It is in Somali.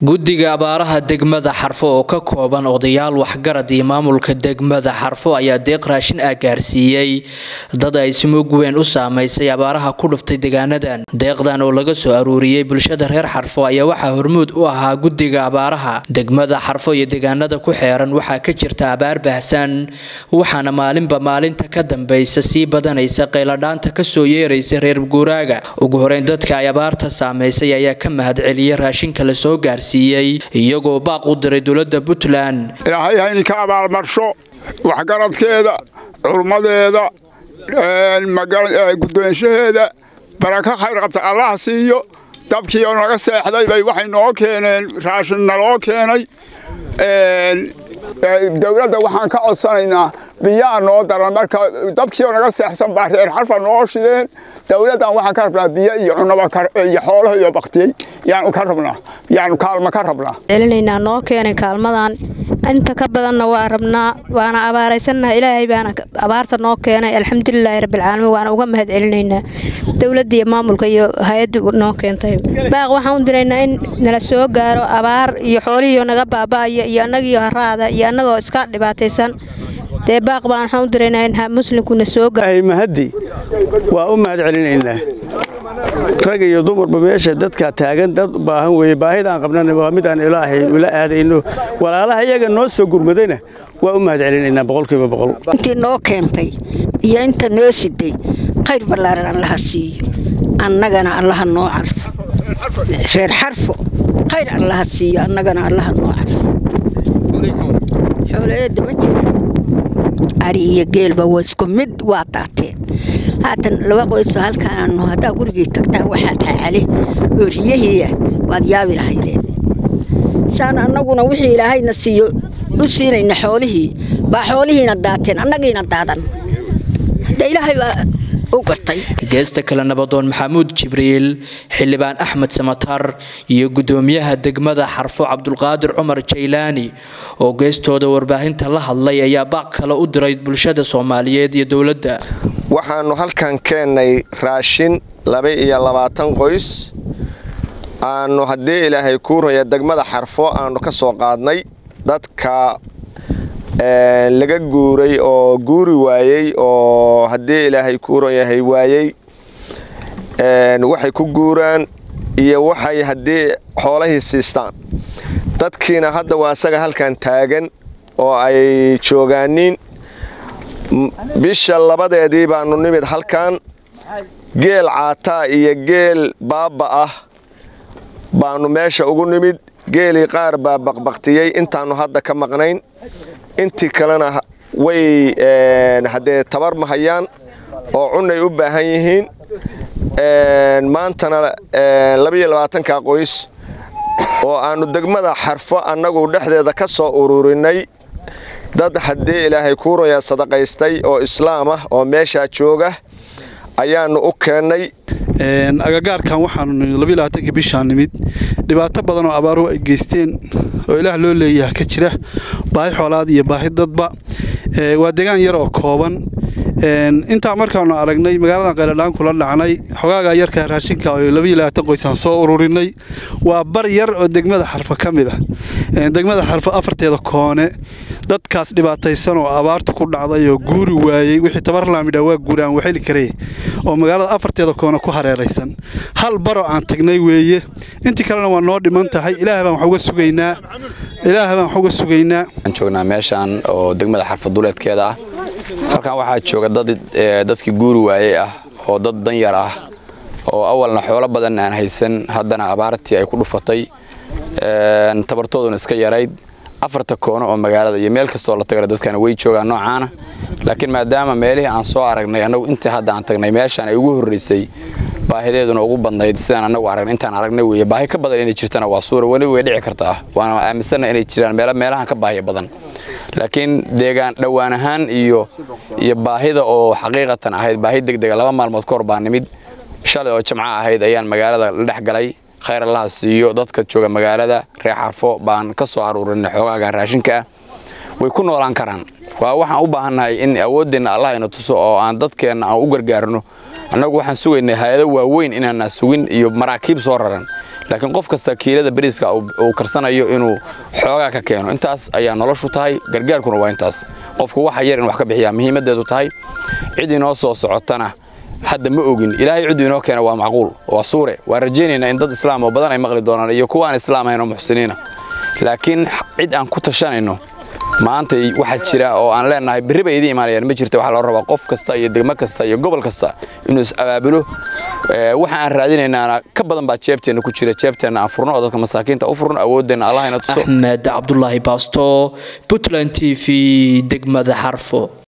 guddiga abaaraha degmada xarfo oo ka kooban odayaal waxgarad iyo maamulka degmada xarfo ayaa deeq raashin ah gaarsiiyey dad ay simug weyn u saamaysay abaaraha ku dhuftay deegaanadan deeqdan oo laga soo aruuriyey bulshada reer xarfo ayaa waxaa hormuud u ahaa guddiga abaaraha degmada xarfo iyo deegaanada ku xeeran waxaa ka jirta abaar baahsan waxaana maalinba maalinta ka dambeysa sii badanaysa qayladhaanta kasoo yeeraysa reer guuraaga ugu horeyn dadka ay abaarta saamaysay ayaa ka mahadceliyay raashinka lasoo gaarsiiyey iyagoo baaq u diray dowlada puntland ilaahay ha idinka abaalmarsho waxgaradkeeda culummadeeda guddoonshaheeda barako khayr qabta allaha siiyo dabkii oo naga seexday bay waxay noo keeneen raashin naloo keenay dowladda waxaan ka codsanaynaa biyaa noo daran marka dabkii oo naga seexsan baa reer xarfa noo shideen dowladdan waxaan ka rabnaa biyo iyo cunaba iyo xoolaha iyo baktiyey yaanu ka rabnaa yaanu kaalmo ka rabnaa celinaynaa noo keenay kaalmadan inta ka badanna waa rabnaa waana abaaraysannaha ilaahay baana abaarta noo keenay alxamdulilaahi rabbilcaalamiin waana uga mahad celinaynaa dowladda iyo maamulka iyo hay-adda noo keentay baaq waxaan u diraynaa in nala soo gaaro abaar iyo xoolihiio naga baaba'aya iyo annagiio haraada iyo annagoo iska dhibaataysan dee baaq baan waxaan u diraynaa in muslimkuna soo mahaddi waa u mahad celinaynaa rag iyo dumarba meesha dadka taagan dad baahan weeye baahidaan qabnana waa mid aan ilaahay ula aadayno walaalaha iyaga noo soo gurmadayna waa u mahad celinaynaa boqolkiiba boqol intii noo keentay iyo inta noo siday khayr ballaaran allaha siiyo annagana allaha noo carfo reer xarfo khayr allaha siiyo annagana allaha noo carfo xooleeeda ma jiraan ari iyo geelba waa isku mid waa daateen haatan laba qoysoo halkaananu haddaa gurigii tagtaan waxaa cacale oo riyahiiya waad yaabi lahaydeen saan annaguna wixii ilaahayna siiyo u siinayna xoolihii baa xoolihiina daateen annagiina daadan hadda ilaahay baa geesta kale nabadoon maxamuud jibriil xildhibaan axmed samatar iyo guddoomiyaha degmada xarfo cabdulqaadir cumar jaylaani oo geestooda warbaahinta la hadlay ayaa baaq kale u diray bulshada soomaaliyeed iyo dowladda waxaannu halkan keennay raashin laba iyo labaatan qoys aannu haddii ilaahay kuu raya degmada xarfo aannu ka soo qaadnay dadka laga guuray oo guuri waayey oo haddii ilaahay kuuran yahay waayey waxay ku guuraan iyo waxay haddii xoolahii siistaan dadkiina hadda waa isaga halkan taagan oo ay joogaaniin bisha labadeedii baanu nimid halkan geel caataa iyo geel baabba ah baanu meesha ugu nimid geelii qaar baa baqbaqtiyey intaannu hadda ka maqnayn intii kalena way haddee tabar mahayaan oo cunay u baahan yihiin maantana labaiyo labaatanka qoys oo aannu degmada xarfo annagu dhexdeeda ka soo ururinay dad haddii ilaahay kuuraya sadaqaystay oo islaam ah oo meeshaa jooga ayaannu u keennay agagaarkan waxaanu labaatanki bishaa nimid dhibaato badan oo abaaruhu ay geysteen oo ilaah loo leeyaha ka jira baahi xoolaad iyo baahi dadba waa deegaan yar oo kooban intaa markaanu aragnay magaaladan qayladhaan kula dhacnay xogaaga yarka raashinka oo labaiyo labaatan qoysaan soo ururinay waa bar yar oo degmada xarfo ka mid ah degmada xarfo afarteeda koone dadkaas dhibaataysan oo abaarta ku dhacday oo guuri waayey wixii tabarlaamidha waa guuraan waxeli karey oo magaalada afarteeda koone ku hareeraysan hal baroo aan tagnay weeye intii kalena waa noo dhiman tahay ilaah baan wax uga sugaynaa ilaah baan wax uga sugaynaa waxaan joognaa meeshaan oo degmada xarfo duleedkeeda ah halkan waxaa jooga dad dadkii guuri waayey ah oo dad danyar ah oo awalna xoolo badan aan haysan haddana abaartii ay ku dhufatay tabartooduna iska yarayd afarta koono oo magaalada iyo meel kastoo la tagana dadkana way joogaan noocaana laakiin maadaama meelihii aan soo aragnay annagu intii hadda aan tagnay meeshaan ay ugu horraysay baahideeduna ugu badnayd sidaan annagu aragnay intaan aragnay weeye baahi ka badan inay jirtana waa suura weli way dhici kartaa waana aaminsanna inay jiraan meelo meelahan ka baahiya badan laakiin deegaan dhowaan ahaan iyo iyo baahida oo xaqiiqatan ahayd baahi degdega laba maalmood ka hor baa nimid shalay oo jamco ahayd ayaan magaalada la dhex galay khayr allaha siiyo dadka jooga magaalada reer xarfo baan ka soo aruurinay xoogaaga raashinka ah way ku noolaan karaan waa waxaan u baahannahay in awooddeenna allah ina tuso oo aan dadkeenna aan u gargaarno annagu waxaan sugaynay hay-ado waaweyn inaana sugin iyo maraakiib soo raran laakiin qof kasta kiilada beriiska uu karsanayo inuu xoogaa ka keeno intaas ayaa noloshu tahay gargaarkuna waa intaas qofku waxa yar in wax ka bixiyaa muhiimadeedu tahay cid inoo soo socotana hadda ma ogin ilaahay ciddu inoo keena waa macquul waa suure waa rajaynaynaa in dad islaam oo badan ay maqli doonaan iyo kuwa aan islaam ahayn oo muxsiniina laakiin cid aan ku tashanayno maanta waxaa jira oo aan leenahay berri bay idiin imaanayaan ma jirta waxaa loo rabaa qof kasta iyo degmo kasta iyo gobol kasta inuu is abaabulo waxa aan raadinaynaana ka badan baa jeebteenna ku jira jeebteenna aan furno oo dadka masaakiinta u furno awoodeenna allah ina tuso axmed cabdulaahi baasto puntland t v degmada xarfo